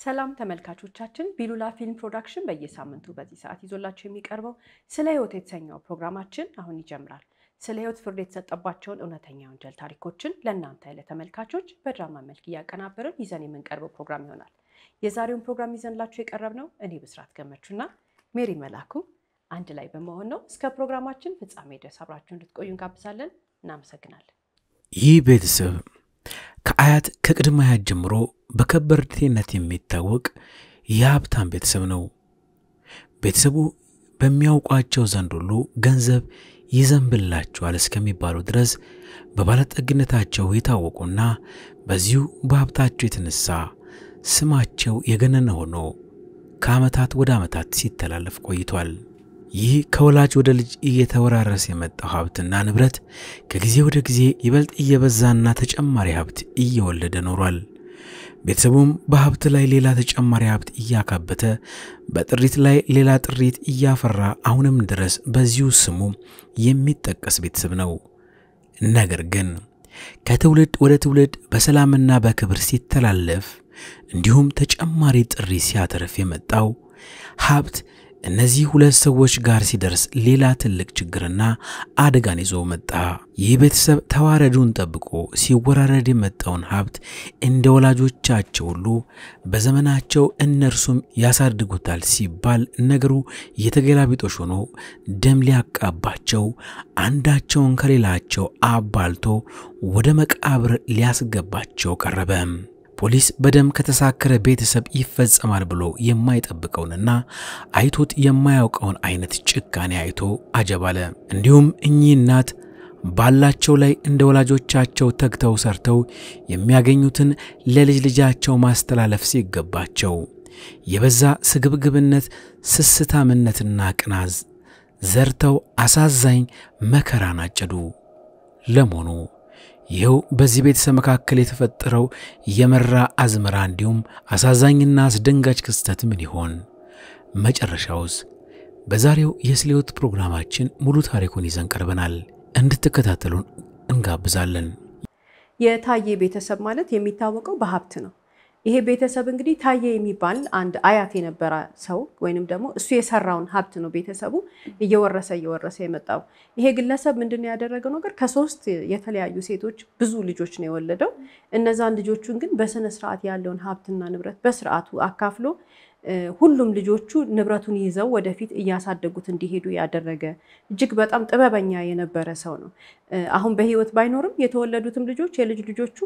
ሰላም ተመልካቾቻችን፣ ቢሉላ ፊልም ፕሮዳክሽን በየሳምንቱ በዚህ ሰዓት ይዞላቸው የሚቀርበው ስለ ሕይወት የተሰኘው ፕሮግራማችን አሁን ይጀምራል። ስለ ሕይወት ፍርድ የተሰጠባቸውን እውነተኛ ወንጀል ታሪኮችን ለእናንተ ለተመልካቾች በድራማ መልክ እያቀናበርን ይዘን የምንቀርበው ፕሮግራም ይሆናል። የዛሬውን ፕሮግራም ይዘንላችሁ የቀረብነው እኔ ብስራት ገመቹና ሜሪ መላኩ አንድ ላይ በመሆን ነው። እስከ ፕሮግራማችን ፍጻሜ ድረስ አብራችሁ እንድትቆዩ እንጋብዛለን። እናመሰግናለን። ይህ ቤተሰብ ከአያት ከቅድመ አያት ጀምሮ በከበርቴነት የሚታወቅ የሀብታም ቤተሰብ ነው። ቤተሰቡ በሚያውቋቸው ዘንድ ሁሉ ገንዘብ ይዘንብላቸዋል እስከሚባሉ ድረስ በባለጠግነታቸው የታወቁና በዚሁ በሀብታቸው የተነሳ ስማቸው የገነነ ሆኖ ከዓመታት ወደ ዓመታት ሲተላለፍ ቆይቷል። ይህ ከወላጅ ወደ ልጅ እየተወራረሰ የመጣው ሀብትና ንብረት ከጊዜ ወደ ጊዜ ይበልጥ እየበዛና ተጨማሪ ሀብት እየወለደ ኖሯል። ቤተሰቡም በሀብት ላይ ሌላ ተጨማሪ ሀብት እያካበተ በጥሪት ላይ ሌላ ጥሪት እያፈራ አሁንም ድረስ በዚሁ ስሙ የሚጠቀስ ቤተሰብ ነው። ነገር ግን ከትውልድ ወደ ትውልድ በሰላምና በክብር ሲተላለፍ እንዲሁም ተጨማሪ ጥሪ ሲያተርፍ የመጣው ሀብት እነዚህ ሁለት ሰዎች ጋር ሲደርስ ሌላ ትልቅ ችግርና አደጋን ይዞ መጣ። ይህ ቤተሰብ ተዋረዱን ጠብቆ ሲወራረድ የመጣውን ሀብት እንደ ወላጆቻቸው ሁሉ በዘመናቸው እነርሱም ያሳድጉታል ሲባል ነገሩ የተገላቢጦሽ ሆኖ ደም ሊያቃባቸው አንዳቸውን ከሌላቸው አባልቶ ወደ መቃብር ሊያስገባቸው ቀረበ። ፖሊስ በደም ከተሳከረ ቤተሰብ ይፈጸማል ብሎ የማይጠብቀውንና አይቶት የማያውቀውን አይነት ጭካኔ አይቶ አጀባለ። እንዲሁም እኚህ እናት ባላቸው ላይ እንደ ወላጆቻቸው ተግተው ሰርተው የሚያገኙትን ለልጅ ልጃቸው ማስተላለፍ ሲገባቸው የበዛ ስግብግብነት፣ ስስታምነትና ቅናዝ ዘርተው አሳዛኝ መከራን አጨዱ። ለመሆኑ ይኸው በዚህ ቤተሰብ መካከል የተፈጠረው የመራ አዝመራ እንዲሁም አሳዛኝና አስደንጋጭ ክስተት ምን ይሆን? መጨረሻውስ? በዛሬው የስለ ሕይወት ፕሮግራማችን ሙሉ ታሪኩን ይዘን ቀርበናል። እንድትከታተሉን እንጋብዛለን። የታዬ ቤተሰብ ማለት የሚታወቀው በሀብት ነው። ይሄ ቤተሰብ እንግዲህ ታዬ የሚባል አንድ አያት የነበረ ሰው ወይንም ደግሞ እሱ የሰራውን ሀብት ነው ቤተሰቡ እየወረሰ እየወረሰ የመጣው። ይሄ ግለሰብ ምንድን ነው ያደረገው ነገር ከሶስት የተለያዩ ሴቶች ብዙ ልጆች ነው የወለደው። እነዛን ልጆቹን ግን በስነ ስርዓት ያለውን ሀብትና ንብረት በስርዓቱ አካፍሎ ሁሉም ልጆቹ ንብረቱን ይዘው ወደፊት እያሳደጉት እንዲሄዱ ያደረገ እጅግ በጣም ጥበበኛ የነበረ ሰው ነው። አሁን በህይወት ባይኖርም የተወለዱትም ልጆች የልጅ ልጆቹ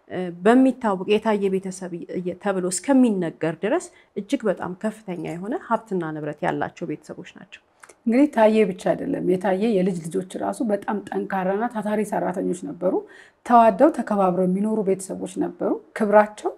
በሚታወቅ የታየ ቤተሰብ ተብሎ እስከሚነገር ድረስ እጅግ በጣም ከፍተኛ የሆነ ሀብትና ንብረት ያላቸው ቤተሰቦች ናቸው። እንግዲህ ታዬ ብቻ አይደለም፣ የታዬ የልጅ ልጆች ራሱ በጣም ጠንካራና ታታሪ ሰራተኞች ነበሩ። ተዋደው ተከባብረው የሚኖሩ ቤተሰቦች ነበሩ። ክብራቸው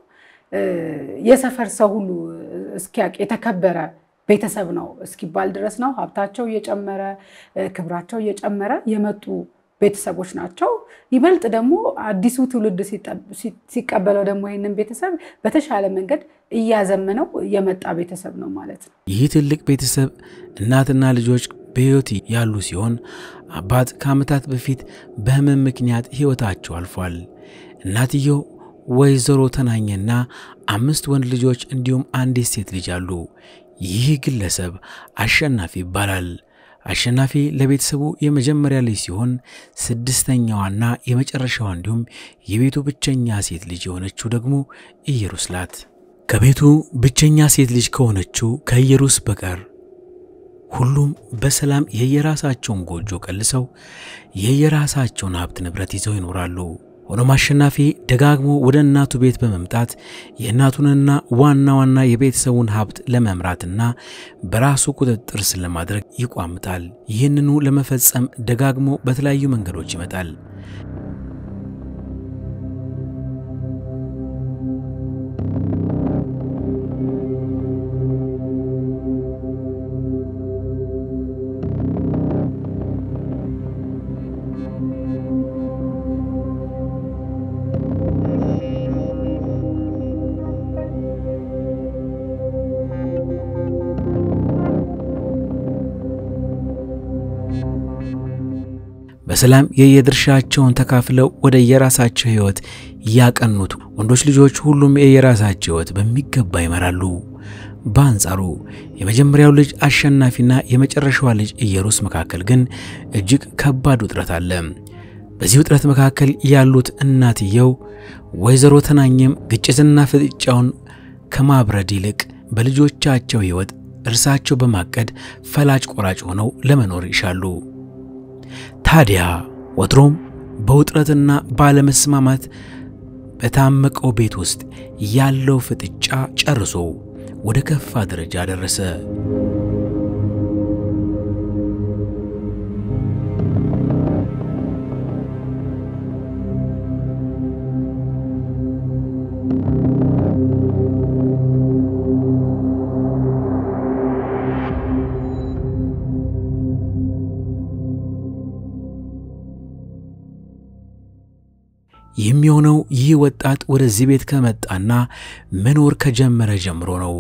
የሰፈር ሰው ሁሉ እስኪያውቅ የተከበረ ቤተሰብ ነው እስኪባል ድረስ ነው። ሀብታቸው እየጨመረ ክብራቸው እየጨመረ የመጡ ቤተሰቦች ናቸው። ይበልጥ ደግሞ አዲሱ ትውልድ ሲቀበለው ደግሞ ይህንን ቤተሰብ በተሻለ መንገድ እያዘመነው የመጣ ቤተሰብ ነው ማለት ነው። ይህ ትልቅ ቤተሰብ እናትና ልጆች በሕይወት ያሉ ሲሆን አባት ከዓመታት በፊት በሕመም ምክንያት ሕይወታቸው አልፏል። እናትየው ወይዘሮ ተናኘና አምስት ወንድ ልጆች እንዲሁም አንዲት ሴት ልጅ አሉ። ይህ ግለሰብ አሸናፊ ይባላል። አሸናፊ ለቤተሰቡ የመጀመሪያ ልጅ ሲሆን ስድስተኛዋና የመጨረሻዋ እንዲሁም የቤቱ ብቸኛ ሴት ልጅ የሆነችው ደግሞ ኢየሩስ ናት። ከቤቱ ብቸኛ ሴት ልጅ ከሆነችው ከኢየሩስ በቀር ሁሉም በሰላም የየራሳቸውን ጎጆ ቀልሰው የየራሳቸውን ሀብት ንብረት ይዘው ይኖራሉ። ሆኖም አሸናፊ ደጋግሞ ወደ እናቱ ቤት በመምጣት የእናቱንና ዋና ዋና የቤተሰቡን ሀብት ለመምራትና በራሱ ቁጥጥር ስር ለማድረግ ይቋምጣል። ይህንኑ ለመፈጸም ደጋግሞ በተለያዩ መንገዶች ይመጣል። በሰላም የየድርሻቸውን ተካፍለው ወደ የራሳቸው ሕይወት ያቀኑት ወንዶች ልጆች ሁሉም የየራሳቸው ሕይወት በሚገባ ይመራሉ። በአንጻሩ የመጀመሪያው ልጅ አሸናፊና የመጨረሻዋ ልጅ ኢየሩስ መካከል ግን እጅግ ከባድ ውጥረት አለ። በዚህ ውጥረት መካከል ያሉት እናትየው ወይዘሮ ተናኘም ግጭትና ፍጥጫውን ከማብረድ ይልቅ በልጆቻቸው ሕይወት እርሳቸው በማቀድ ፈላጭ ቆራጭ ሆነው ለመኖር ይሻሉ። ታዲያ ወትሮም በውጥረትና ባለመስማማት በታመቀው ቤት ውስጥ ያለው ፍጥጫ ጨርሶ ወደ ከፋ ደረጃ ደረሰ። የሚሆነው ይህ ወጣት ወደዚህ ቤት ከመጣና መኖር ከጀመረ ጀምሮ ነው።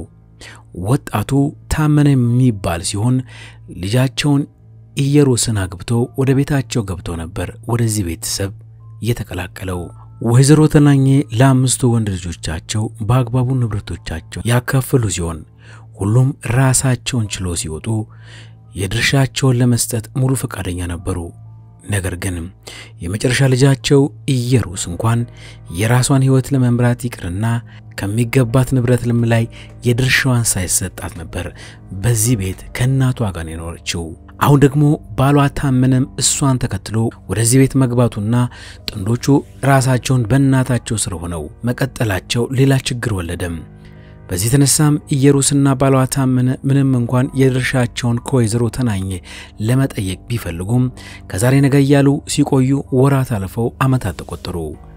ወጣቱ ታመነ የሚባል ሲሆን ልጃቸውን ኢየሩስን አግብቶ ወደ ቤታቸው ገብቶ ነበር ወደዚህ ቤተሰብ የተቀላቀለው። ወይዘሮ ተናኘ ለአምስቱ ወንድ ልጆቻቸው በአግባቡ ንብረቶቻቸው ያካፈሉ ሲሆን ሁሉም ራሳቸውን ችሎ ሲወጡ የድርሻቸውን ለመስጠት ሙሉ ፈቃደኛ ነበሩ። ነገር ግን የመጨረሻ ልጃቸው ኢየሩስ እንኳን የራሷን ሕይወት ለመምራት ይቅርና ከሚገባት ንብረትም ላይ የድርሻዋን ሳይሰጣት ነበር በዚህ ቤት ከእናቷ ጋር የኖረችው። አሁን ደግሞ ባሏ ታመነም እሷን ተከትሎ ወደዚህ ቤት መግባቱና ጥንዶቹ ራሳቸውን በእናታቸው ስር ሆነው መቀጠላቸው ሌላ ችግር ወለደም። በዚህ የተነሳም ኢየሩስና ባሏ ታመነ ምንም እንኳን የድርሻቸውን ከወይዘሮ ተናኘ ለመጠየቅ ቢፈልጉም ከዛሬ ነገ እያሉ ሲቆዩ ወራት አልፈው ዓመታት ተቆጠሩ።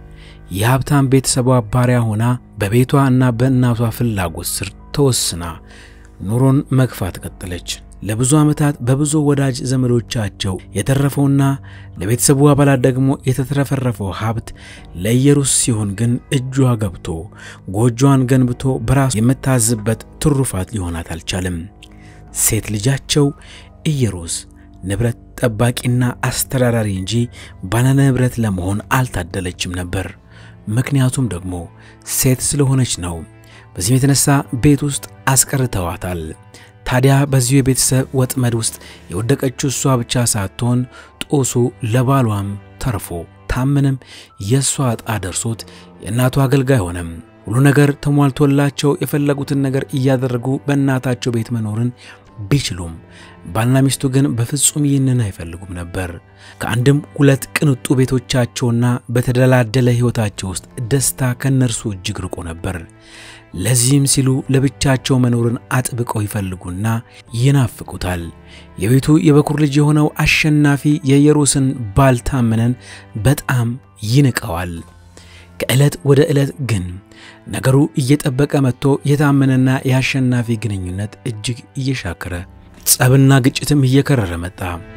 የሀብታም ቤተሰቧ ባሪያ ሆና በቤቷ እና በእናቷ ፍላጎት ስር ተወስና ኑሮን መግፋት ቀጠለች። ለብዙ ዓመታት በብዙ ወዳጅ ዘመዶቻቸው የተረፈውና ለቤተሰቡ አባላት ደግሞ የተትረፈረፈው ሀብት ለኢየሩስ ሲሆን ግን እጇ ገብቶ ጎጆዋን ገንብቶ በራሱ የምታዝበት ትሩፋት ሊሆናት አልቻለም። ሴት ልጃቸው ኢየሩስ ንብረት ጠባቂና አስተዳዳሪ እንጂ ባለ ንብረት ለመሆን አልታደለችም ነበር። ምክንያቱም ደግሞ ሴት ስለሆነች ነው። በዚህም የተነሳ ቤት ውስጥ አስቀርተዋታል። ታዲያ በዚሁ የቤተሰብ ወጥመድ ውስጥ የወደቀችው እሷ ብቻ ሳትሆን ጦሱ ለባሏም ተርፎ ታምንም የእሷ ዕጣ ደርሶት የእናቱ አገልጋይ ሆነም። ሁሉ ነገር ተሟልቶላቸው የፈለጉትን ነገር እያደረጉ በእናታቸው ቤት መኖርን ቢችሉም ባልና ሚስቱ ግን በፍጹም ይህንን አይፈልጉም ነበር። ከአንድም ሁለት ቅንጡ ቤቶቻቸውና በተደላደለ ሕይወታቸው ውስጥ ደስታ ከእነርሱ እጅግ ርቆ ነበር። ለዚህም ሲሉ ለብቻቸው መኖርን አጥብቀው ይፈልጉና ይናፍቁታል። የቤቱ የበኩር ልጅ የሆነው አሸናፊ የኢየሩስን ባል ታመነን በጣም ይንቀዋል። ከዕለት ወደ ዕለት ግን ነገሩ እየጠበቀ መጥቶ የታመነና የአሸናፊ ግንኙነት እጅግ እየሻከረ ጸብና ግጭትም እየከረረ መጣ።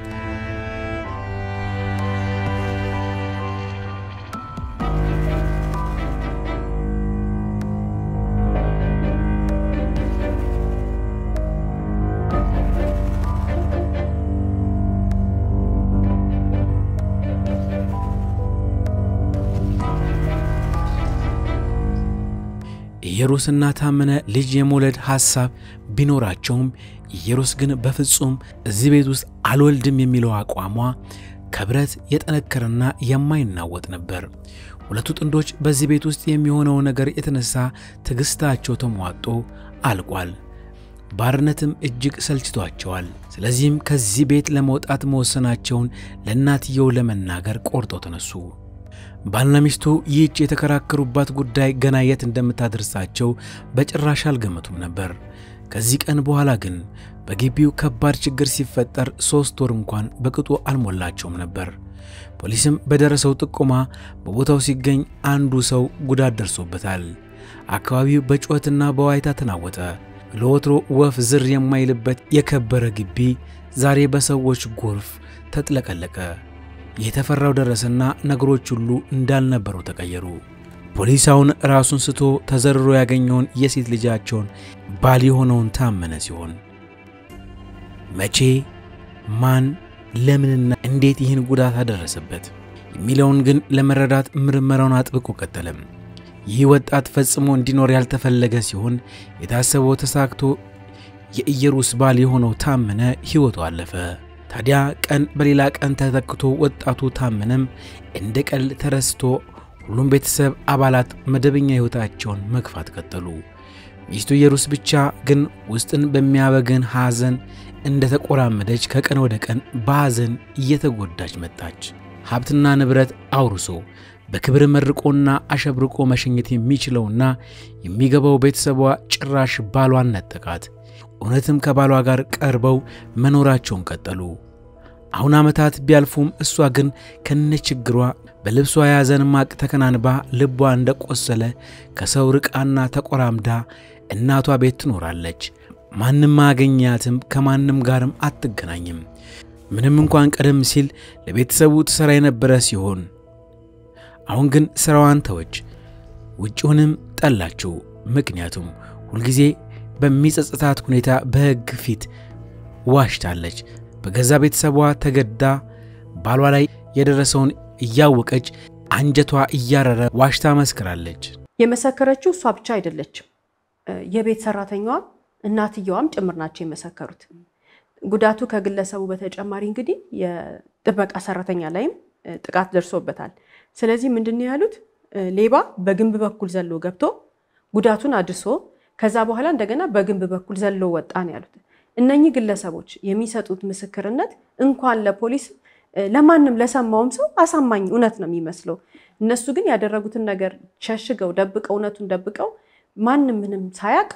ኢየሩስና ታመነ ልጅ የመውለድ ሐሳብ ቢኖራቸውም ኢየሩስ ግን በፍጹም እዚህ ቤት ውስጥ አልወልድም የሚለው አቋሟ ከብረት የጠነከረና የማይናወጥ ነበር። ሁለቱ ጥንዶች በዚህ ቤት ውስጥ የሚሆነው ነገር የተነሳ ትዕግሥታቸው ተሟጦ አልቋል። ባርነትም እጅግ ሰልችቷቸዋል። ስለዚህም ከዚህ ቤት ለመውጣት መወሰናቸውን ለእናትየው ለመናገር ቆርጠው ተነሱ። ባልና ሚስቱ ይህች የተከራከሩባት ጉዳይ ገና የት እንደምታደርሳቸው በጭራሽ አልገመቱም ነበር። ከዚህ ቀን በኋላ ግን በግቢው ከባድ ችግር ሲፈጠር ሦስት ወር እንኳን በቅጡ አልሞላቸውም ነበር። ፖሊስም በደረሰው ጥቆማ በቦታው ሲገኝ አንዱ ሰው ጉዳት ደርሶበታል። አካባቢው በጩኸትና በዋይታ ተናወጠ። ለወትሮ ወፍ ዝር የማይልበት የከበረ ግቢ ዛሬ በሰዎች ጎርፍ ተጥለቀለቀ። የተፈራው ደረሰና ነገሮች ሁሉ እንዳልነበሩ ተቀየሩ። ፖሊሳውን ራሱን ስቶ ተዘርሮ ያገኘውን የሴት ልጃቸውን ባል የሆነውን ታመነ ሲሆን መቼ፣ ማን፣ ለምንና እንዴት ይህን ጉዳት አደረሰበት የሚለውን ግን ለመረዳት ምርመራውን አጥብቆ ቀጠለም። ይህ ወጣት ፈጽሞ እንዲኖር ያልተፈለገ ሲሆን የታሰበው ተሳክቶ የኢየሩስ ባል የሆነው ታመነ ሕይወቱ አለፈ። ታዲያ ቀን በሌላ ቀን ተተክቶ ወጣቱ ታመነም እንደ ቀልድ ተረስቶ ሁሉም ቤተሰብ አባላት መደበኛ ሕይወታቸውን መግፋት ቀጠሉ። ሚስቱ ኢየሩስ ብቻ ግን ውስጥን በሚያበግን ሐዘን እንደ ተቆራመደች ከቀን ወደ ቀን በሐዘን እየተጎዳች መጣች። ሀብትና ንብረት አውርሶ በክብር መርቆና አሸብርቆ መሸኘት የሚችለውና የሚገባው ቤተሰቧ ጭራሽ ባሏን ነጠቃት። እውነትም ከባሏ ጋር ቀርበው መኖራቸውን ቀጠሉ። አሁን ዓመታት ቢያልፉም እሷ ግን ከነችግሯ በልብሷ የያዘን ማቅ ተከናንባ ልቧ እንደቆሰለ ከሰው ርቃና ተቆራምዳ እናቷ ቤት ትኖራለች። ማንም አያገኛትም፣ ከማንም ጋርም አትገናኝም። ምንም እንኳን ቀደም ሲል ለቤተሰቡ ትሠራ የነበረ ሲሆን አሁን ግን ሥራዋን ተወች፣ ውጭውንም ጠላችው። ምክንያቱም ሁልጊዜ በሚጸጽታት ሁኔታ በሕግ ፊት ዋሽታለች። በገዛ ቤተሰቧ ተገዳ ባሏ ላይ የደረሰውን እያወቀች አንጀቷ እያረረ ዋሽታ መስክራለች። የመሰከረችው እሷ ብቻ አይደለችም። የቤት ሰራተኛዋ እናትየዋም ጭምር ናቸው የመሰከሩት። ጉዳቱ ከግለሰቡ በተጨማሪ እንግዲህ የጥበቃ ሰራተኛ ላይም ጥቃት ደርሶበታል። ስለዚህ ምንድን ነው ያሉት? ሌባ በግንብ በኩል ዘሎ ገብቶ ጉዳቱን አድርሶ ከዛ በኋላ እንደገና በግንብ በኩል ዘሎ ወጣ ነው ያሉት። እነኚህ ግለሰቦች የሚሰጡት ምስክርነት እንኳን ለፖሊስ ለማንም ለሰማውም ሰው አሳማኝ እውነት ነው የሚመስለው። እነሱ ግን ያደረጉትን ነገር ሸሽገው ደብቀው እውነቱን ደብቀው ማንም ምንም ሳያቅ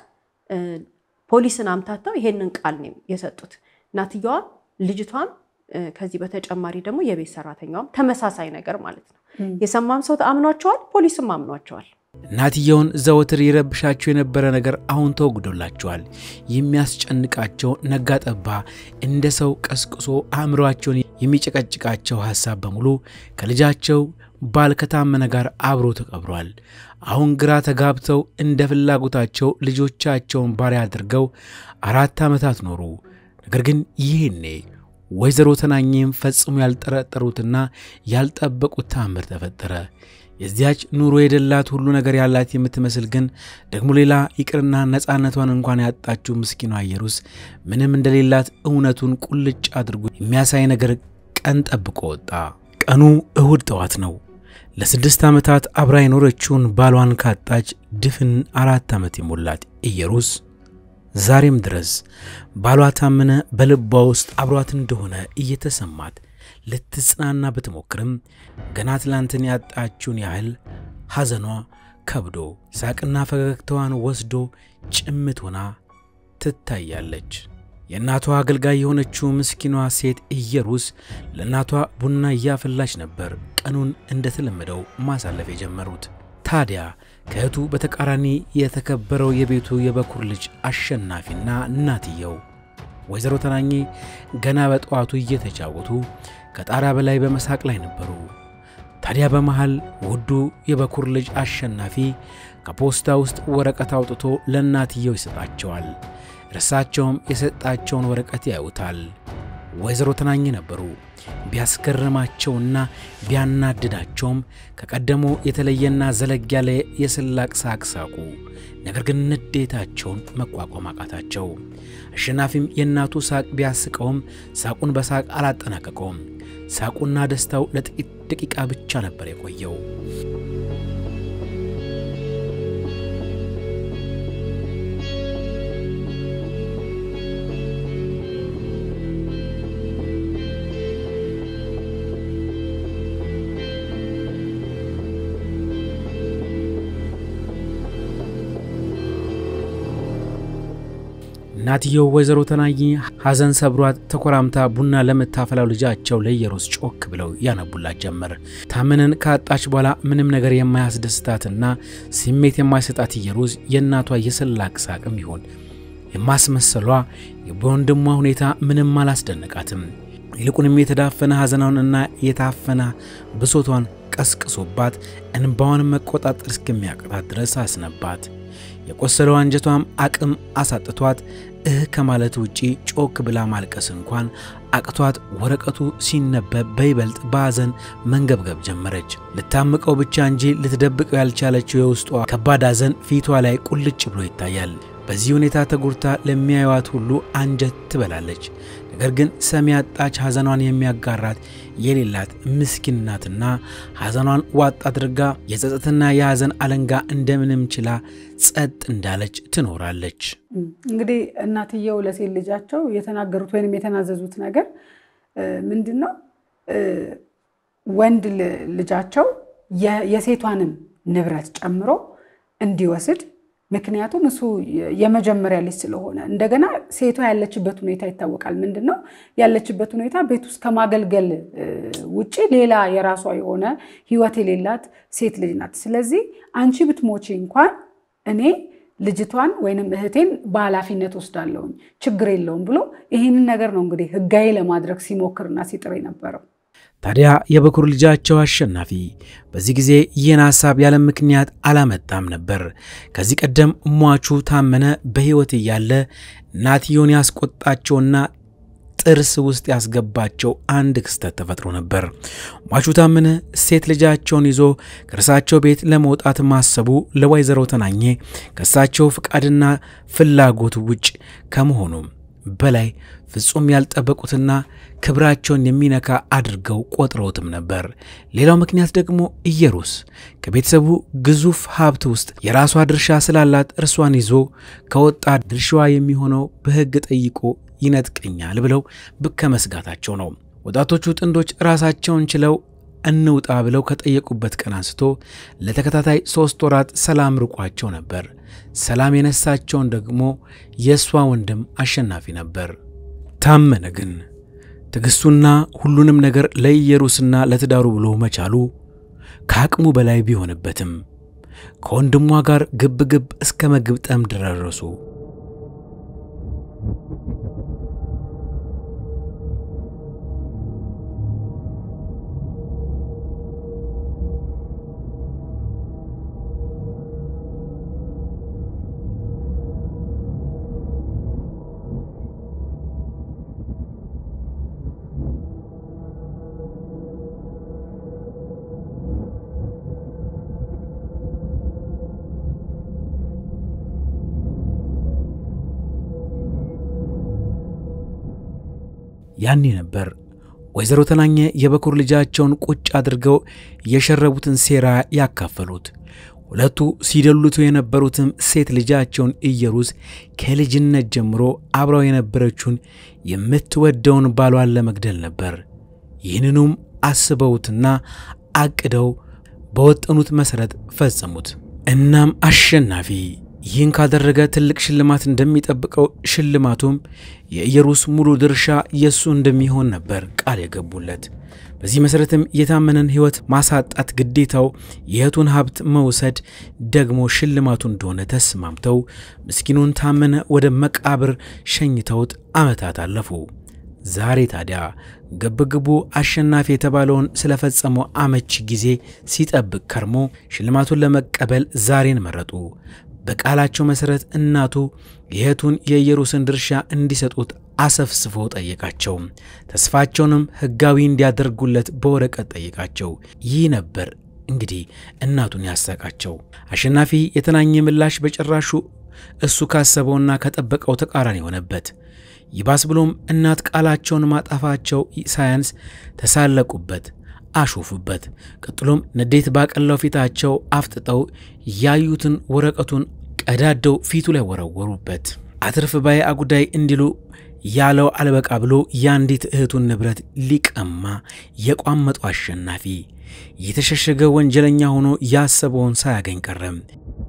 ፖሊስን አምታተው ይሄንን ቃል ነው የሰጡት። እናትየዋም ልጅቷም ከዚህ በተጨማሪ ደግሞ የቤት ሰራተኛዋም ተመሳሳይ ነገር ማለት ነው። የሰማም ሰው አምኗቸዋል፣ ፖሊስም አምኗቸዋል። እናትየውን ዘወትር ይረብሻቸው የነበረ ነገር አሁን ተወግዶላቸዋል። የሚያስጨንቃቸው ነጋጠባ እንደ ሰው ቀስቅሶ አእምሯቸውን የሚጨቀጭቃቸው ሐሳብ በሙሉ ከልጃቸው ባል ከታመነ ጋር አብሮ ተቀብሯል። አሁን ግራ ተጋብተው እንደ ፍላጎታቸው ልጆቻቸውን ባሪያ አድርገው አራት ዓመታት ኖሩ። ነገር ግን ይህኔ ወይዘሮ ተናኘም ፈጽሞ ያልጠረጠሩትና ያልጠበቁት ተአምር ተፈጠረ። የዚያች ኑሮ የደላት ሁሉ ነገር ያላት የምትመስል ግን ደግሞ ሌላ ይቅርና ነፃነቷን እንኳን ያጣችው ምስኪኗ ኢየሩስ ምንም እንደሌላት እውነቱን ቁልጭ አድርጎ የሚያሳይ ነገር ቀን ጠብቆ ወጣ። ቀኑ እሁድ ጠዋት ነው። ለስድስት ዓመታት አብራ የኖረችውን ባሏን ካጣች ድፍን አራት ዓመት የሞላት ኢየሩስ ዛሬም ድረስ ባሏ ታመነ በልቧ ውስጥ አብሯት እንደሆነ እየተሰማት ልትጽናና ብትሞክርም ገና ትላንትን ያጣችውን ያህል ሐዘኗ ከብዶ ሳቅና ፈገግታዋን ወስዶ ጭምት ሆና ትታያለች። የእናቷ አገልጋይ የሆነችው ምስኪኗ ሴት ኢየሩስ ለእናቷ ቡና እያፈላች ነበር ቀኑን እንደተለመደው ማሳለፍ የጀመሩት። ታዲያ ከእህቱ በተቃራኒ የተከበረው የቤቱ የበኩር ልጅ አሸናፊና እናትየው ወይዘሮ ተናኜ ገና በጠዋቱ እየተጫወቱ ከጣሪያ በላይ በመሳቅ ላይ ነበሩ። ታዲያ በመሃል ውዱ የበኩር ልጅ አሸናፊ ከፖስታ ውስጥ ወረቀት አውጥቶ ለእናትየው ይሰጣቸዋል። እርሳቸውም የሰጣቸውን ወረቀት ያዩታል። ወይዘሮ ተናኘ ነበሩ። ቢያስገርማቸውና ቢያናድዳቸውም ከቀደሞ የተለየና ዘለግ ያለ የስላቅ ሳቅ ሳቁ። ነገር ግን ንዴታቸውን መቋቋም አቃታቸው። አሸናፊም የእናቱ ሳቅ ቢያስቀውም ሳቁን በሳቅ አላጠናቀቀውም። ሳቁና ደስታው ለጥቂት ደቂቃ ብቻ ነበር የቆየው። እናትየው ወይዘሮ ተናኝ ሐዘን ሰብሯት ተኮራምታ ቡና ለምታፈላው ልጃቸው ለኢየሩስ ጮክ ብለው ያነቡላት ጀመር። ታመነን ካጣች በኋላ ምንም ነገር የማያስደስታትና ስሜት የማይሰጣት ኢየሩስ የእናቷ የስላቅ ሳቅም ይሆን የማስመሰሏ በወንድሟ ሁኔታ ምንም አላስደነቃትም። ይልቁንም የተዳፈነ ሐዘናውንና የታፈነ ብሶቷን ቀስቅሶባት እንባዋን መቆጣጠር እስከሚያቅታት ድረስ አስነባት። የቆሰለው አንጀቷም አቅም አሳጥቷት እህ ከማለት ውጪ ጮክ ብላ ማልቀስ እንኳን አቅቷት ወረቀቱ ሲነበብ በይበልጥ በሐዘን መንገብገብ ጀመረች። ልታምቀው ብቻ እንጂ ልትደብቀው ያልቻለችው የውስጧ ከባድ ሐዘን ፊቷ ላይ ቁልጭ ብሎ ይታያል። በዚህ ሁኔታ ተጎድታ ለሚያዩዋት ሁሉ አንጀት ትበላለች። ነገር ግን ሰሚ ያጣች ሐዘኗን የሚያጋራት የሌላት ምስኪን ናትና ሐዘኗን ዋጥ አድርጋ የጸጸትና የሐዘን አለንጋ እንደምንም ችላ ጸጥ እንዳለች ትኖራለች። እንግዲህ እናትየው ለሴት ልጃቸው የተናገሩት ወይም የተናዘዙት ነገር ምንድን ነው? ወንድ ልጃቸው የሴቷንም ንብረት ጨምሮ እንዲወስድ ምክንያቱም እሱ የመጀመሪያ ልጅ ስለሆነ እንደገና ሴቷ ያለችበት ሁኔታ ይታወቃል። ምንድን ነው ያለችበት ሁኔታ ቤት ውስጥ ከማገልገል ውጭ ሌላ የራሷ የሆነ ሕይወት የሌላት ሴት ልጅ ናት። ስለዚህ አንቺ ብትሞቺ እንኳን እኔ ልጅቷን ወይንም እህቴን በኃላፊነት ወስዳለሁኝ ችግር የለውም ብሎ ይህንን ነገር ነው እንግዲህ ሕጋዊ ለማድረግ ሲሞክርና ሲጥር የነበረው። ታዲያ የበኩር ልጃቸው አሸናፊ በዚህ ጊዜ ይህን ሐሳብ ያለ ምክንያት አላመጣም ነበር። ከዚህ ቀደም ሟቹ ታመነ በሕይወት እያለ እናትየውን ያስቆጣቸውና ጥርስ ውስጥ ያስገባቸው አንድ ክስተት ተፈጥሮ ነበር። ሟቹ ታመነ ሴት ልጃቸውን ይዞ ከእርሳቸው ቤት ለመውጣት ማሰቡ ለወይዘሮ ተናኘ ከእሳቸው ፍቃድና ፍላጎት ውጭ ከመሆኑም በላይ ፍጹም ያልጠበቁትና ክብራቸውን የሚነካ አድርገው ቆጥረውትም ነበር። ሌላው ምክንያት ደግሞ ኢየሩስ ከቤተሰቡ ግዙፍ ሀብት ውስጥ የራሷ ድርሻ ስላላት እርሷን ይዞ ከወጣ ድርሻዋ የሚሆነው በሕግ ጠይቆ ይነጥቀኛል ብለው ከመስጋታቸው ነው። ወጣቶቹ ጥንዶች ራሳቸውን ችለው እንውጣ ብለው ከጠየቁበት ቀን አንስቶ ለተከታታይ ሦስት ወራት ሰላም ርቋቸው ነበር። ሰላም የነሳቸውን ደግሞ የእሷ ወንድም አሸናፊ ነበር። ታመነ ግን ትዕግሥቱና ሁሉንም ነገር ለኢየሩስና ለትዳሩ ብሎ መቻሉ ከአቅሙ በላይ ቢሆንበትም ከወንድሟ ጋር ግብ ግብ እስከ መግብጠም ደረሱ። ያኔ ነበር ወይዘሮ ተናኘ የበኩር ልጃቸውን ቁጭ አድርገው የሸረቡትን ሴራ ያካፈሉት። ሁለቱ ሲደሉቱ የነበሩትም ሴት ልጃቸውን ኢየሩስ ከልጅነት ጀምሮ አብረው የነበረችውን የምትወደውን ባሏን ለመግደል ነበር። ይህንኑም አስበውትና አቅደው በወጠኑት መሠረት ፈጸሙት። እናም አሸናፊ ይህን ካደረገ ትልቅ ሽልማት እንደሚጠብቀው ሽልማቱም የኢየሩስ ሙሉ ድርሻ የእሱ እንደሚሆን ነበር ቃል የገቡለት። በዚህ መሠረትም የታመነን ሕይወት ማሳጣት ግዴታው የእህቱን ሀብት መውሰድ ደግሞ ሽልማቱ እንደሆነ ተስማምተው ምስኪኑን ታመነ ወደ መቃብር ሸኝተውት ዓመታት አለፉ። ዛሬ ታዲያ ግብግቡ አሸናፊ የተባለውን ስለፈጸመው አመቺ ጊዜ ሲጠብቅ ከርሞ ሽልማቱን ለመቀበል ዛሬን መረጡ። በቃላቸው መሠረት እናቱ የእህቱን የኢየሩስን ድርሻ እንዲሰጡት አሰፍስፎ ጠየቃቸው። ተስፋቸውንም ሕጋዊ እንዲያደርጉለት በወረቀት ጠየቃቸው። ይህ ነበር እንግዲህ እናቱን ያሳቃቸው። አሸናፊ የተናኘ ምላሽ በጭራሹ እሱ ካሰበውና ከጠበቀው ተቃራኒ ሆነበት። ይባስ ብሎም እናት ቃላቸውን ማጣፋቸው ሳያንስ ተሳለቁበት፣ አሾፉበት። ቀጥሎም ንዴት ባቀላው ፊታቸው አፍጥጠው ያዩትን ወረቀቱን ቀዳደው ፊቱ ላይ ወረወሩበት። አትርፍ ባይ አጉዳይ እንዲሉ ያለው አልበቃ ብሎ የአንዲት እህቱን ንብረት ሊቀማ የቋመጠው አሸናፊ የተሸሸገ ወንጀለኛ ሆኖ ያሰበውን ሳያገኝ ቀረም።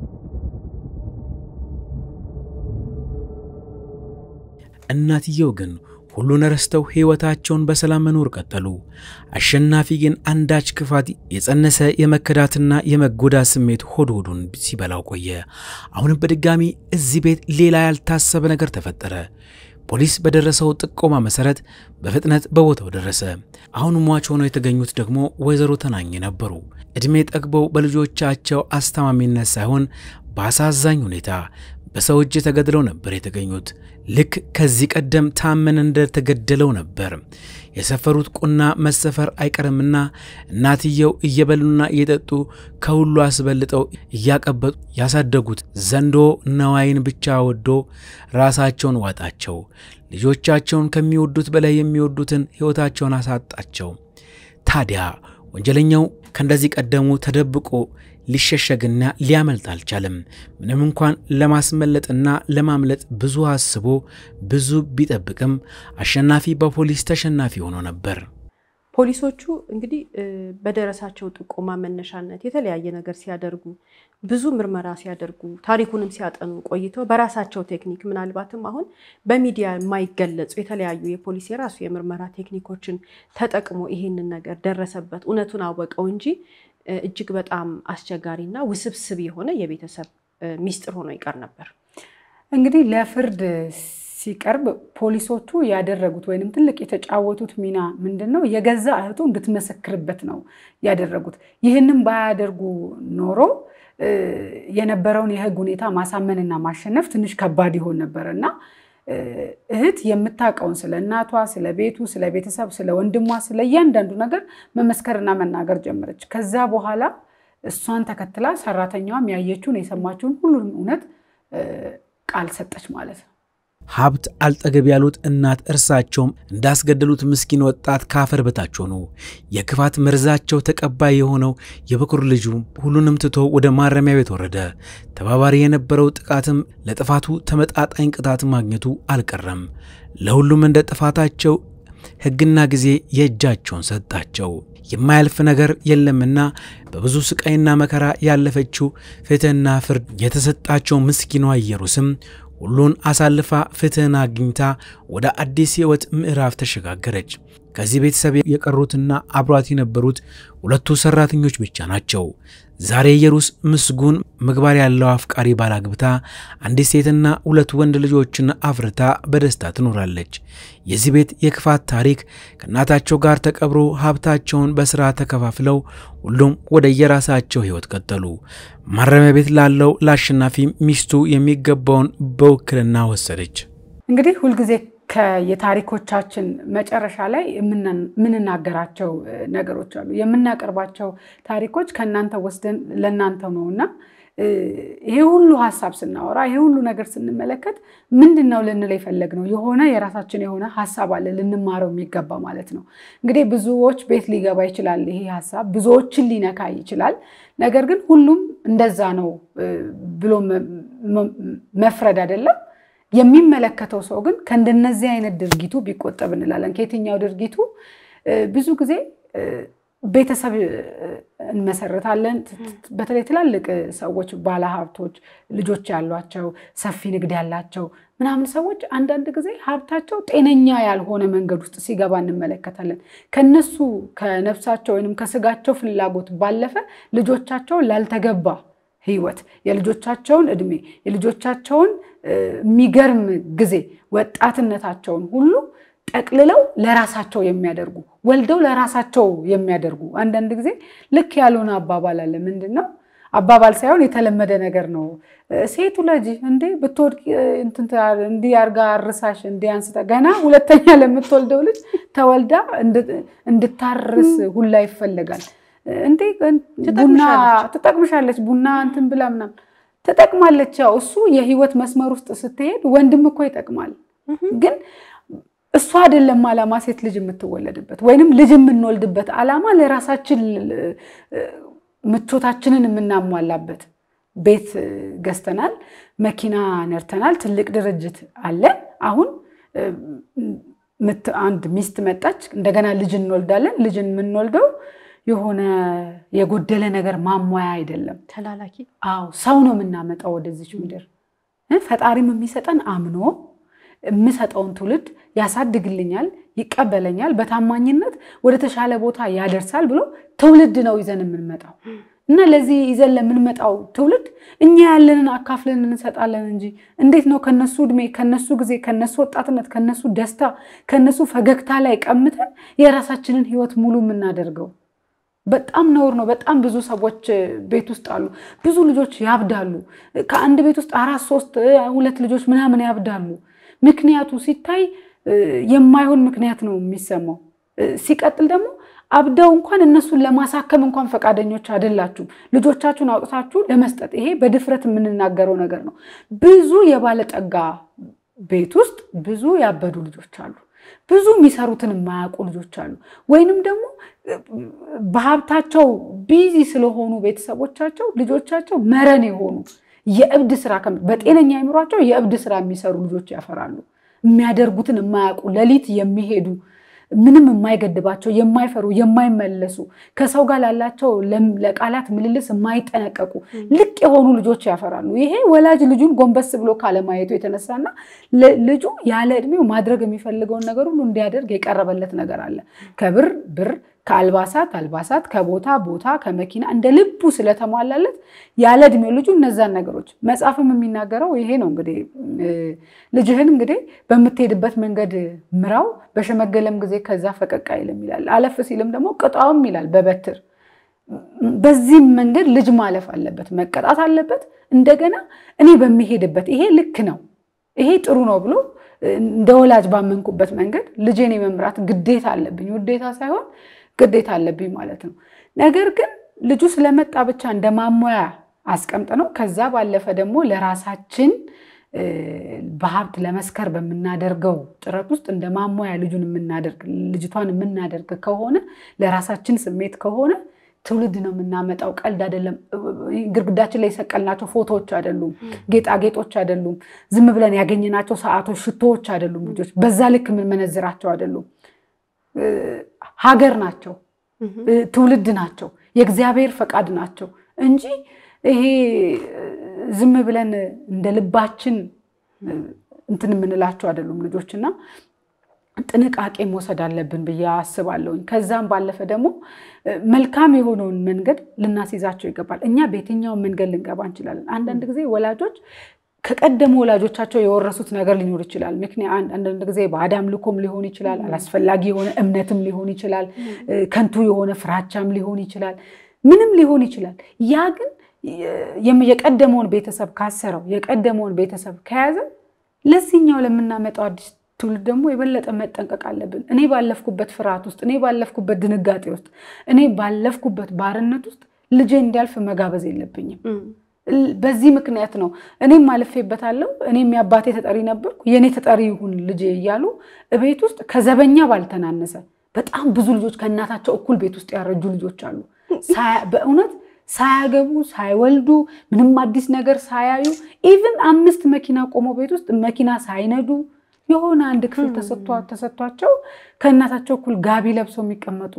እናትየው ግን ሁሉን ረስተው ሕይወታቸውን በሰላም መኖር ቀጠሉ። አሸናፊ ግን አንዳች ክፋት የጸነሰ የመከዳትና የመጎዳት ስሜት ሆድ ሆዱን ሲበላው ቆየ። አሁንም በድጋሚ እዚህ ቤት ሌላ ያልታሰበ ነገር ተፈጠረ። ፖሊስ በደረሰው ጥቆማ መሠረት በፍጥነት በቦታው ደረሰ። አሁን ሟች ሆነው የተገኙት ደግሞ ወይዘሮ ተናኘ ነበሩ። ዕድሜ ጠግበው በልጆቻቸው አስተማሚነት ሳይሆን በአሳዛኝ ሁኔታ በሰው እጅ ተገድለው ነበር የተገኙት። ልክ ከዚህ ቀደም ታመን እንደተገደለው ነበር። የሰፈሩት ቁና መሰፈር አይቀርምና እናትየው እየበሉና እየጠጡ ከሁሉ አስበልጠው እያቀበጡ ያሳደጉት ዘንዶ ነዋይን ብቻ ወዶ ራሳቸውን ዋጣቸው። ልጆቻቸውን ከሚወዱት በላይ የሚወዱትን ሕይወታቸውን አሳጣቸው። ታዲያ ወንጀለኛው ከእንደዚህ ቀደሙ ተደብቆ ሊሸሸግና ሊያመልጥ አልቻለም። ምንም እንኳን ለማስመለጥና ለማምለጥ ብዙ አስቦ ብዙ ቢጠብቅም አሸናፊ በፖሊስ ተሸናፊ ሆኖ ነበር። ፖሊሶቹ እንግዲህ በደረሳቸው ጥቆማ መነሻነት የተለያየ ነገር ሲያደርጉ ብዙ ምርመራ ሲያደርጉ ታሪኩንም ሲያጠኑ ቆይተው በራሳቸው ቴክኒክ ምናልባትም አሁን በሚዲያ የማይገለጹ የተለያዩ የፖሊስ የራሱ የምርመራ ቴክኒኮችን ተጠቅሞ ይሄንን ነገር ደረሰበት፣ እውነቱን አወቀው እንጂ እጅግ በጣም አስቸጋሪና ውስብስብ የሆነ የቤተሰብ ሚስጥር ሆኖ ይቀር ነበር። እንግዲህ ለፍርድ ሲቀርብ ፖሊሶቹ ያደረጉት ወይንም ትልቅ የተጫወቱት ሚና ምንድን ነው? የገዛ እህቱ እንድትመሰክርበት ነው ያደረጉት። ይህንም ባያደርጉ ኖሮ የነበረውን የሕግ ሁኔታ ማሳመንና ማሸነፍ ትንሽ ከባድ ይሆን ነበር እና እህት የምታውቀውን ስለ እናቷ፣ ስለ ቤቱ፣ ስለ ቤተሰብ፣ ስለ ወንድሟ፣ ስለ እያንዳንዱ ነገር መመስከርና መናገር ጀመረች። ከዛ በኋላ እሷን ተከትላ ሰራተኛዋም ያየችውን የሰማችውን ሁሉንም እውነት ቃል ሰጠች ማለት ነው። ሀብት አልጠገብ ያሉት እናት እርሳቸውም እንዳስገደሉት ምስኪን ወጣት ከአፈር በታች ሆኑ። የክፋት መርዛቸው ተቀባይ የሆነው የበኩር ልጁ ሁሉንም ትቶ ወደ ማረሚያ ቤት ወረደ። ተባባሪ የነበረው ጥቃትም ለጥፋቱ ተመጣጣኝ ቅጣት ማግኘቱ አልቀረም። ለሁሉም እንደ ጥፋታቸው ሕግና ጊዜ የእጃቸውን ሰጣቸው። የማያልፍ ነገር የለምና በብዙ ስቃይና መከራ ያለፈችው ፍትሕና ፍርድ የተሰጣቸው ምስኪኗ ኢየሩስም ሁሉን አሳልፋ ፍትህን አግኝታ ወደ አዲስ ሕይወት ምዕራፍ ተሸጋገረች። ከዚህ ቤተሰብ የቀሩትና አብሯት የነበሩት ሁለቱ ሰራተኞች ብቻ ናቸው። ዛሬ ኢየሩስ ምስጉን ምግባር ያለው አፍቃሪ ባል አግብታ አንዲት ሴትና ሁለት ወንድ ልጆችን አፍርታ በደስታ ትኖራለች። የዚህ ቤት የክፋት ታሪክ ከእናታቸው ጋር ተቀብሮ ሀብታቸውን በሥራ ተከፋፍለው ሁሉም ወደ የራሳቸው ሕይወት ቀጠሉ። ማረሚያ ቤት ላለው ለአሸናፊ ሚስቱ የሚገባውን በውክልና ወሰደች። እንግዲህ ሁልጊዜ ከየታሪኮቻችን መጨረሻ ላይ የምንናገራቸው ነገሮች አሉ። የምናቀርባቸው ታሪኮች ከእናንተ ወስደን ለእናንተ ነው እና ይሄ ሁሉ ሀሳብ ስናወራ ይሄ ሁሉ ነገር ስንመለከት ምንድን ነው ልንል የፈለግነው የሆነ የራሳችን የሆነ ሀሳብ አለ ልንማረው የሚገባ ማለት ነው። እንግዲህ ብዙዎች ቤት ሊገባ ይችላል ይሄ ሀሳብ ብዙዎችን ሊነካ ይችላል። ነገር ግን ሁሉም እንደዛ ነው ብሎ መፍረድ አይደለም። የሚመለከተው ሰው ግን ከእንደነዚህ አይነት ድርጊቱ ቢቆጠብ እንላለን። ከየትኛው ድርጊቱ ብዙ ጊዜ ቤተሰብ እንመሰርታለን። በተለይ ትላልቅ ሰዎች፣ ባለሀብቶች፣ ልጆች ያሏቸው ሰፊ ንግድ ያላቸው ምናምን ሰዎች አንዳንድ ጊዜ ሀብታቸው ጤነኛ ያልሆነ መንገድ ውስጥ ሲገባ እንመለከታለን። ከነሱ ከነፍሳቸው ወይም ከስጋቸው ፍላጎት ባለፈ ልጆቻቸውን ላልተገባ ህይወት የልጆቻቸውን እድሜ የልጆቻቸውን የሚገርም ጊዜ ወጣትነታቸውን ሁሉ ጠቅልለው ለራሳቸው የሚያደርጉ ወልደው ለራሳቸው የሚያደርጉ አንዳንድ ጊዜ ልክ ያልሆነ አባባል አለ። ምንድን ነው አባባል ሳይሆን የተለመደ ነገር ነው። ሴቱ ልጅ እንዴ ብትወድቅ እንዲህ አድርጋ አርሳሽ እንዲህ አንስታ ገና ሁለተኛ ለምትወልደው ልጅ ተወልዳ እንድታርስ ሁላ ይፈለጋል። እንዴ ቡና ትጠቅምሻለች፣ ቡና እንትን ብላ ምናምን ትጠቅማለች። ያው እሱ የህይወት መስመር ውስጥ ስትሄድ ወንድም እኮ ይጠቅማል። ግን እሱ አይደለም ዓላማ ሴት ልጅ የምትወለድበት ወይንም ልጅ የምንወልድበት ዓላማ ለራሳችን ምቾታችንን የምናሟላበት ቤት ገዝተናል፣ መኪና ነርተናል፣ ትልቅ ድርጅት አለን። አሁን አንድ ሚስት መጣች፣ እንደገና ልጅ እንወልዳለን። ልጅ የምንወልደው የሆነ የጎደለ ነገር ማሟያ አይደለም። ተላላኪ አዎ ሰው ነው የምናመጣው ወደዚች ምድር። ፈጣሪም የሚሰጠን አምኖ የምሰጠውን ትውልድ ያሳድግልኛል፣ ይቀበለኛል፣ በታማኝነት ወደ ተሻለ ቦታ ያደርሳል ብሎ ትውልድ ነው ይዘን የምንመጣው እና ለዚህ ይዘን ለምንመጣው ትውልድ እኛ ያለንን አካፍለን እንሰጣለን እንጂ እንዴት ነው ከነሱ እድሜ፣ ከነሱ ጊዜ፣ ከነሱ ወጣትነት፣ ከነሱ ደስታ፣ ከነሱ ፈገግታ ላይ ቀምተን የራሳችንን ህይወት ሙሉ የምናደርገው? በጣም ነውር ነው። በጣም ብዙ ሰዎች ቤት ውስጥ አሉ። ብዙ ልጆች ያብዳሉ። ከአንድ ቤት ውስጥ አራት ሶስት ሁለት ልጆች ምናምን ያብዳሉ። ምክንያቱ ሲታይ የማይሆን ምክንያት ነው የሚሰማው። ሲቀጥል ደግሞ አብደው እንኳን እነሱን ለማሳከም እንኳን ፈቃደኞች አይደላችሁም። ልጆቻችሁን አውጥታችሁ ለመስጠት ይሄ በድፍረት የምንናገረው ነገር ነው። ብዙ የባለጠጋ ቤት ውስጥ ብዙ ያበዱ ልጆች አሉ። ብዙ የሚሰሩትን የማያውቁ ልጆች አሉ። ወይንም ደግሞ በሀብታቸው ቢዚ ስለሆኑ ቤተሰቦቻቸው ልጆቻቸው መረን የሆኑ የእብድ ስራ በጤነኛ አይምሯቸው የእብድ ስራ የሚሰሩ ልጆች ያፈራሉ። የሚያደርጉትን የማያውቁ ሌሊት የሚሄዱ ምንም የማይገድባቸው የማይፈሩ የማይመለሱ ከሰው ጋር ላላቸው ለቃላት ምልልስ የማይጠነቀቁ ልቅ የሆኑ ልጆች ያፈራሉ። ይሄ ወላጅ ልጁን ጎንበስ ብሎ ካለማየቱ የተነሳና ልጁ ያለ እድሜው ማድረግ የሚፈልገውን ነገር ሁሉ እንዲያደርግ የቀረበለት ነገር አለ። ከብር ብር፣ ከአልባሳት አልባሳት፣ ከቦታ ቦታ፣ ከመኪና እንደ ልቡ ስለተሟላለት ያለ እድሜው ልጁ እነዛን ነገሮች መጽሐፍም የሚናገረው ይሄ ነው። እንግዲህ ልጅህን እንግዲህ በምትሄድበት መንገድ ምራው፣ በሸመገለም ጊዜ ከዛ ፈቀቅ አይልም ይላል። አለፍ ሲልም ደግሞ ቅጣውም ይላል በበትር በዚህም መንገድ ልጅ ማለፍ አለበት፣ መቀጣት አለበት። እንደገና እኔ በሚሄድበት ይሄ ልክ ነው፣ ይሄ ጥሩ ነው ብሎ እንደ ወላጅ ባመንኩበት መንገድ ልጄን የመምራት ግዴታ አለብኝ። ውዴታ ሳይሆን ግዴታ አለብኝ ማለት ነው። ነገር ግን ልጁ ስለመጣ ብቻ እንደ ማሟያ አስቀምጥ ነው። ከዛ ባለፈ ደግሞ ለራሳችን በሀብት ለመስከር በምናደርገው ጥረት ውስጥ እንደ ማሟያ ልጁን የምናደርግ ልጅቷን የምናደርግ ከሆነ ለራሳችን ስሜት ከሆነ ትውልድ ነው የምናመጣው። ቀልድ አይደለም። ግድግዳችን ላይ የሰቀልናቸው ፎቶዎች አይደሉም፣ ጌጣጌጦች አይደሉም፣ ዝም ብለን ያገኘናቸው ሰዓቶች፣ ሽቶዎች አይደሉም። ልጆች በዛ ልክ የምንመነዝራቸው አይደሉም። ሀገር ናቸው፣ ትውልድ ናቸው፣ የእግዚአብሔር ፈቃድ ናቸው እንጂ ይሄ ዝም ብለን እንደ ልባችን እንትን የምንላቸው አይደሉም ልጆች እና ጥንቃቄ መውሰድ አለብን ብዬ አስባለሁኝ። ከዛም ባለፈ ደግሞ መልካም የሆነውን መንገድ ልናስይዛቸው ይገባል። እኛ በየትኛውን መንገድ ልንገባ እንችላለን። አንዳንድ ጊዜ ወላጆች ከቀደሙ ወላጆቻቸው የወረሱት ነገር ሊኖር ይችላል። ምክንያት አንዳንድ ጊዜ ባዕድ አምልኮም ሊሆን ይችላል፣ አላስፈላጊ የሆነ እምነትም ሊሆን ይችላል፣ ከንቱ የሆነ ፍራቻም ሊሆን ይችላል፣ ምንም ሊሆን ይችላል። ያ ግን የቀደመውን ቤተሰብ ካሰረው የቀደመውን ቤተሰብ ከያዘ ለዚህኛው ለምናመጣው አዲስ ትውልድ ደግሞ የበለጠ መጠንቀቅ አለብን። እኔ ባለፍኩበት ፍርሃት ውስጥ፣ እኔ ባለፍኩበት ድንጋጤ ውስጥ፣ እኔ ባለፍኩበት ባርነት ውስጥ ልጄ እንዲያልፍ መጋበዝ የለብኝም። በዚህ ምክንያት ነው እኔም አልፌበታለሁ። እኔም የአባቴ ተጠሪ ነበርኩ፣ የእኔ ተጠሪ ይሁን ልጄ እያሉ ቤት ውስጥ ከዘበኛ ባልተናነሰ በጣም ብዙ ልጆች ከእናታቸው እኩል ቤት ውስጥ ያረጁ ልጆች አሉ። በእውነት ሳያገቡ ሳይወልዱ ምንም አዲስ ነገር ሳያዩ ኢቭን አምስት መኪና ቆሞ ቤት ውስጥ መኪና ሳይነዱ የሆነ አንድ ክፍል ተሰጥቷቸው ከእናታቸው እኩል ጋቢ ለብሰው የሚቀመጡ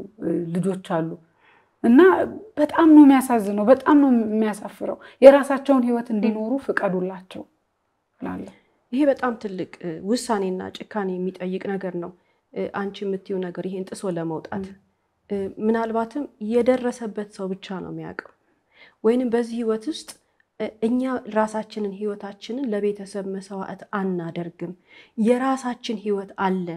ልጆች አሉ። እና በጣም ነው የሚያሳዝነው፣ በጣም ነው የሚያሳፍረው። የራሳቸውን ሕይወት እንዲኖሩ ፍቀዱላቸው እላለሁ። ይሄ በጣም ትልቅ ውሳኔና ጭካኔ የሚጠይቅ ነገር ነው። አንቺ የምትይው ነገር ይሄን ጥሶ ለመውጣት ምናልባትም የደረሰበት ሰው ብቻ ነው የሚያውቀው። ወይንም በዚህ ህይወት ውስጥ እኛ ራሳችንን ህይወታችንን ለቤተሰብ መስዋዕት አናደርግም። የራሳችን ህይወት አለን።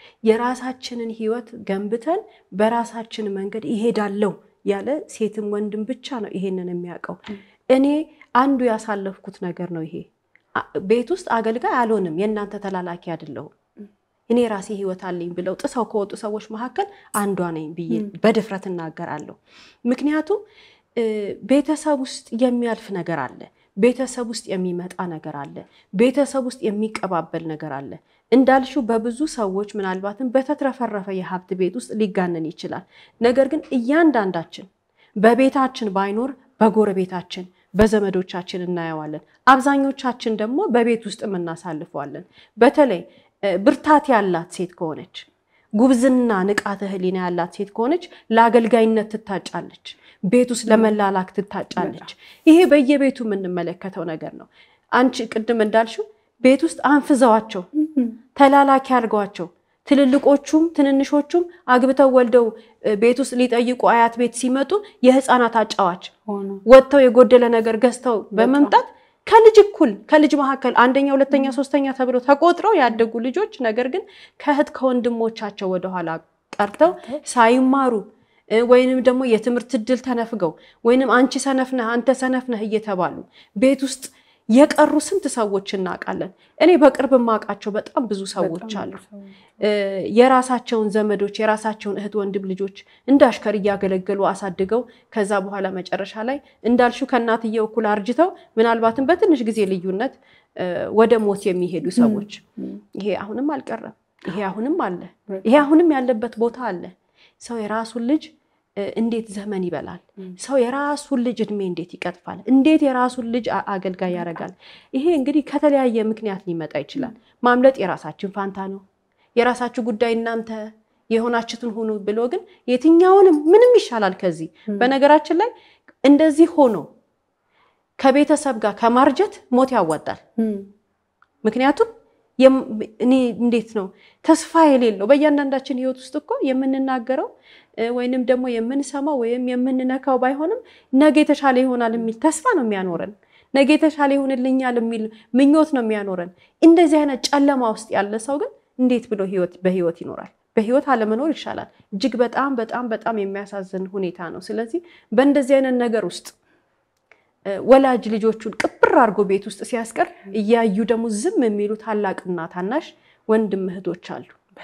የራሳችንን ህይወት ገንብተን በራሳችን መንገድ ይሄዳለው ያለ ሴትም ወንድም ብቻ ነው ይሄንን የሚያውቀው። እኔ አንዱ ያሳለፍኩት ነገር ነው ይሄ። ቤት ውስጥ አገልጋይ አልሆንም፣ የእናንተ ተላላኪ አይደለሁም እኔ ራሴ ህይወት አለኝ ብለው ጥሰው ከወጡ ሰዎች መካከል አንዷ ነኝ ብዬ በድፍረት እናገራለሁ። ምክንያቱም ቤተሰብ ውስጥ የሚያልፍ ነገር አለ። ቤተሰብ ውስጥ የሚመጣ ነገር አለ። ቤተሰብ ውስጥ የሚቀባበል ነገር አለ። እንዳልሽው በብዙ ሰዎች ምናልባትም በተትረፈረፈ የሀብት ቤት ውስጥ ሊጋነን ይችላል። ነገር ግን እያንዳንዳችን በቤታችን ባይኖር በጎረቤታችን በዘመዶቻችን እናየዋለን። አብዛኞቻችን ደግሞ በቤት ውስጥ እናሳልፈዋለን። በተለይ ብርታት ያላት ሴት ከሆነች ጉብዝና ንቃተ ህሊና ያላት ሴት ከሆነች ለአገልጋይነት ትታጫለች። ቤት ውስጥ ለመላላክ ትታጫለች። ይሄ በየቤቱ የምንመለከተው ነገር ነው። አንቺ ቅድም እንዳልሽው ቤት ውስጥ አንፍዘዋቸው ተላላኪ አድርገዋቸው ትልልቆቹም ትንንሾቹም አግብተው ወልደው ቤት ውስጥ ሊጠይቁ አያት ቤት ሲመጡ የህፃናት አጫዋች ወጥተው የጎደለ ነገር ገዝተው በመምጣት ከልጅ እኩል ከልጅ መካከል አንደኛ፣ ሁለተኛ፣ ሶስተኛ ተብለው ተቆጥረው ያደጉ ልጆች ነገር ግን ከእህት ከወንድሞቻቸው ወደኋላ ቀርተው ሳይማሩ ወይንም ደግሞ የትምህርት እድል ተነፍገው ወይንም አንቺ ሰነፍ ነህ አንተ ሰነፍ ነህ እየተባሉ ቤት ውስጥ የቀሩ ስንት ሰዎች እናውቃለን። እኔ በቅርብ የማውቃቸው በጣም ብዙ ሰዎች አሉ። የራሳቸውን ዘመዶች የራሳቸውን እህት ወንድም ልጆች እንደ አሽከር እያገለገሉ አሳድገው ከዛ በኋላ መጨረሻ ላይ እንዳልሽው ከእናትየው እኩል አርጅተው ምናልባትም በትንሽ ጊዜ ልዩነት ወደ ሞት የሚሄዱ ሰዎች ይሄ አሁንም አልቀረም። ይሄ አሁንም አለ። ይሄ አሁንም ያለበት ቦታ አለ። ሰው የራሱን ልጅ እንዴት ዘመን ይበላል? ሰው የራሱን ልጅ እድሜ እንዴት ይቀጥፋል? እንዴት የራሱን ልጅ አገልጋይ ያደርጋል? ይሄ እንግዲህ ከተለያየ ምክንያት ሊመጣ ይችላል። ማምለጥ የራሳችን ፋንታ ነው። የራሳችሁ ጉዳይ እናንተ የሆናችሁትን ሁኑ ብሎ ግን የትኛውንም ምንም ይሻላል ከዚህ። በነገራችን ላይ እንደዚህ ሆኖ ከቤተሰብ ጋር ከማርጀት ሞት ያዋጣል። ምክንያቱም እኔ እንዴት ነው ተስፋ የሌለው በእያንዳንዳችን ህይወት ውስጥ እኮ የምንናገረው ወይንም ደግሞ የምንሰማው ወይም የምንነካው ባይሆንም ነገ የተሻለ ይሆናል የሚል ተስፋ ነው የሚያኖረን። ነገ የተሻለ ይሆንልኛል የሚል ምኞት ነው የሚያኖረን። እንደዚህ አይነት ጨለማ ውስጥ ያለ ሰው ግን እንዴት ብሎ በህይወት ይኖራል? በህይወት አለመኖር ይሻላል። እጅግ በጣም በጣም በጣም የሚያሳዝን ሁኔታ ነው። ስለዚህ በእንደዚህ አይነት ነገር ውስጥ ወላጅ ልጆቹን ቅብር አድርጎ ቤት ውስጥ ሲያስቀር እያዩ ደግሞ ዝም የሚሉ ታላቅና ታናሽ ወንድም እህቶች አሉ።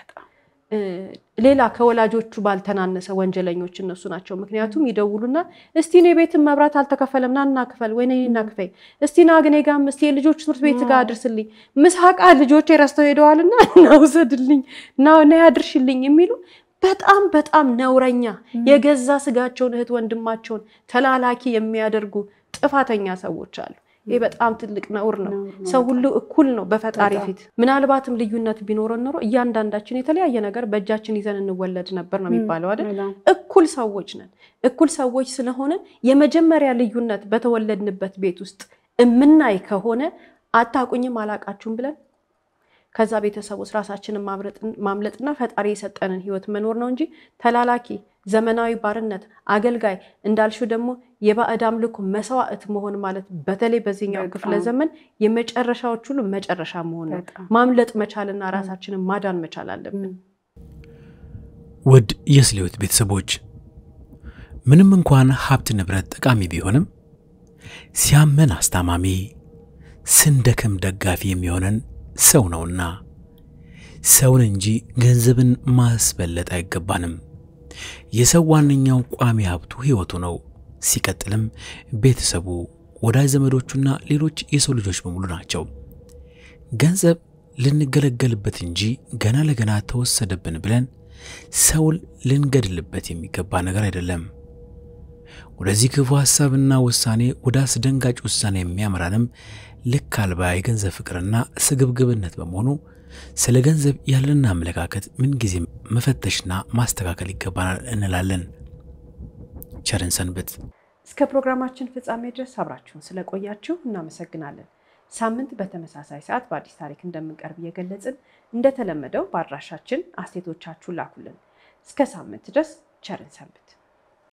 ሌላ ከወላጆቹ ባልተናነሰ ወንጀለኞች እነሱ ናቸው። ምክንያቱም ይደውሉና እስቲ እኔ ቤትን መብራት አልተከፈለም ና እናክፈል ወይ እናክፈይ እስቲ ና ግን ጋም እስቲ የልጆች ትምህርት ቤት ጋር አድርስልኝ ምሳቃ ልጆች ረስተው ሄደዋልና እናውሰድልኝ ና ያድርሽልኝ የሚሉ በጣም በጣም ነውረኛ የገዛ ስጋቸውን እህት ወንድማቸውን ተላላኪ የሚያደርጉ ጥፋተኛ ሰዎች አሉ። ይህ በጣም ትልቅ ነውር ነው። ሰው ሁሉ እኩል ነው በፈጣሪ ፊት። ምናልባትም ልዩነት ቢኖረን ኖሮ እያንዳንዳችን የተለያየ ነገር በእጃችን ይዘን እንወለድ ነበር ነው የሚባለው አይደል? እኩል ሰዎች ነን። እኩል ሰዎች ስለሆነ የመጀመሪያ ልዩነት በተወለድንበት ቤት ውስጥ እምናይ ከሆነ አታቁኝም አላቃችሁም ብለን ከዛ ቤተሰብ ውስጥ ራሳችንን ማምለጥና ፈጣሪ የሰጠንን ህይወት መኖር ነው እንጂ ተላላኪ፣ ዘመናዊ ባርነት፣ አገልጋይ እንዳልሽው ደግሞ የባዕድ አምልኮ መስዋዕት መሆን ማለት በተለይ በዚህኛው ክፍለ ዘመን የመጨረሻዎች ሁሉ መጨረሻ መሆን ነው። ማምለጥ መቻልና ራሳችንን ማዳን መቻል አለብን። ውድ የስሌዎት ቤተሰቦች ምንም እንኳን ሀብት ንብረት ጠቃሚ ቢሆንም ሲያመን አስታማሚ፣ ስንደክም ደጋፊ የሚሆነን ሰው ነውና ሰውን እንጂ ገንዘብን ማስበለጥ አይገባንም። የሰው ዋነኛው ቋሚ ሀብቱ ሕይወቱ ነው። ሲቀጥልም ቤተሰቡ፣ ወዳጅ ዘመዶቹና ሌሎች የሰው ልጆች በሙሉ ናቸው። ገንዘብ ልንገለገልበት እንጂ ገና ለገና ተወሰደብን ብለን ሰውን ልንገድልበት የሚገባ ነገር አይደለም። ወደዚህ ክፉ ሐሳብና ውሳኔ ወደ አስደንጋጭ ውሳኔ የሚያመራንም ልክ አልባ የገንዘብ ፍቅርና ስግብግብነት በመሆኑ ስለ ገንዘብ ያለንን አመለካከት ምንጊዜም መፈተሽና ማስተካከል ይገባናል እንላለን። ቸርን ሰንብት። እስከ ፕሮግራማችን ፍጻሜ ድረስ አብራችሁን ስለቆያችሁ እናመሰግናለን። ሳምንት በተመሳሳይ ሰዓት በአዲስ ታሪክ እንደምንቀርብ እየገለጽን እንደተለመደው በአድራሻችን አስተያየቶቻችሁን ላኩልን። እስከ ሳምንት ድረስ ቸርን ሰንብት።